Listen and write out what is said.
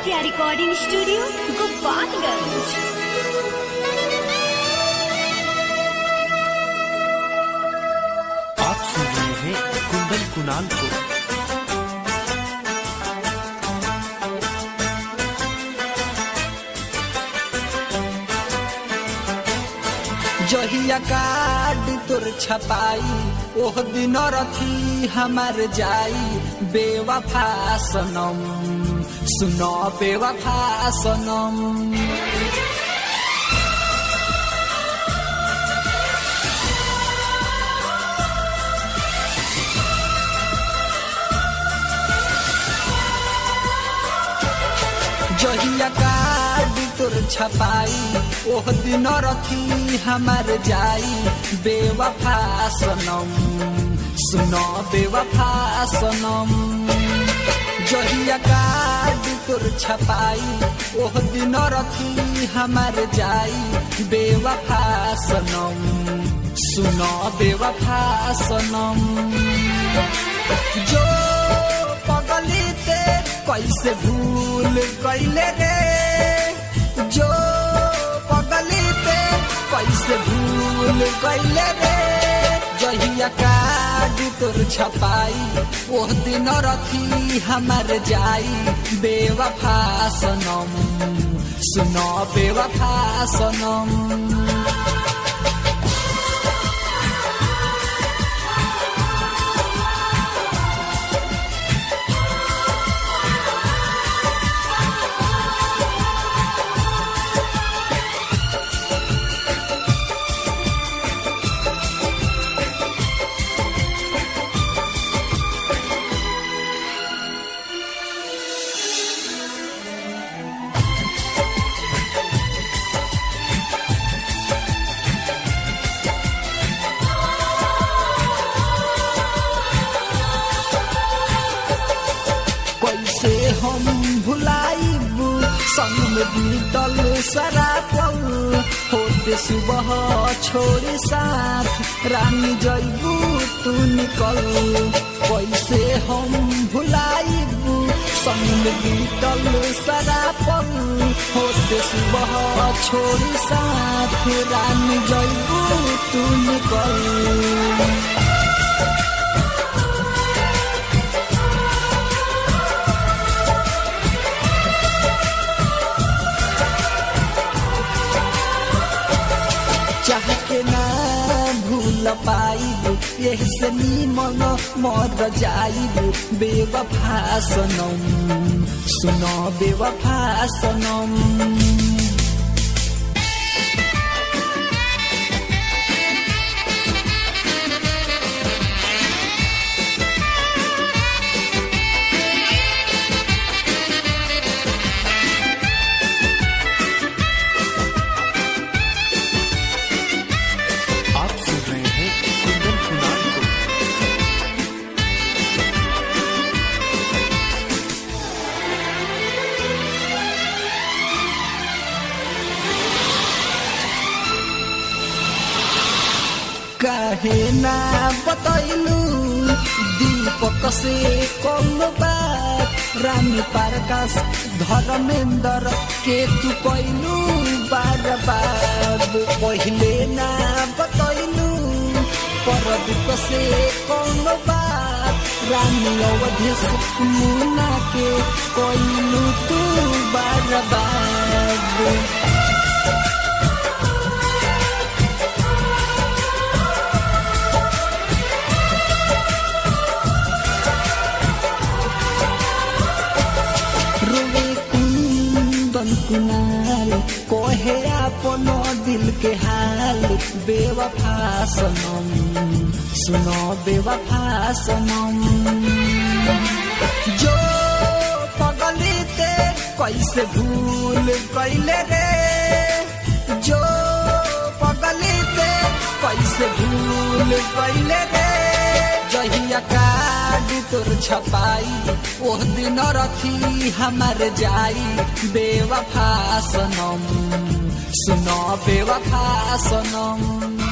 Aditya recording studio Gopalganj आप सुन रहे हैं कुंदन कुणाल को जहिया कार्ड तोर छपाई ओह दिन रथी हमार जाई बेवफा सनम सुनो बेवफा सनम जहिया कार्ड तोर छपाई ओह दिन रथी हमार जाई बेवफा सनम सुनो बेवफा सनम जहिया कार्ड तोर छपाई ओह दिन रथी हमार जाई बेवफा सनम सुनो बेवफा सनम जो पगली ते कैसे भूल कैले रे जो पगली ते कैसे भूल कैले रे जहिया कार्ड तोर छपाई ओह दिन रखी हमार जाई बेवफा सनम सुनो बेवफा सनम कैसे हम भुलाइब संग में बीतल सारा पल होते सुबह छोड़े साथ रानी जैबू तू निकल कैसे हम भुलाइब संग में बीतल सारा पल होते सुबह छोड़े साथ रानी जैबू तू निकल चाह के ना भूल पाइब यही से मन मर जाइब बेवफा सनम सुनो बेवफा सनम आप सुन रहे हैं कुंदन कुणाल को काहे ना बतैलू दीपक से कौन बात रानी पारकाश धर्मेंद्र के तू कैलू बार बार पहले ना बतैलू परदीप से कौन बात रानी अवधेश मुना के कैलू तू बार बार रोवे कुंदन कुनाल कोहे अपन दिल के हाल बेवफा सनम सुनो बेवफा सनम जो पगली ते कैसे भूल कैले रे जो पगली ते कैसे भूल कैले रे जहिया कार्ड तोर छपाई ओह दिन रखी हमार जाई बेवफा सनम सुनो बेवफा सनम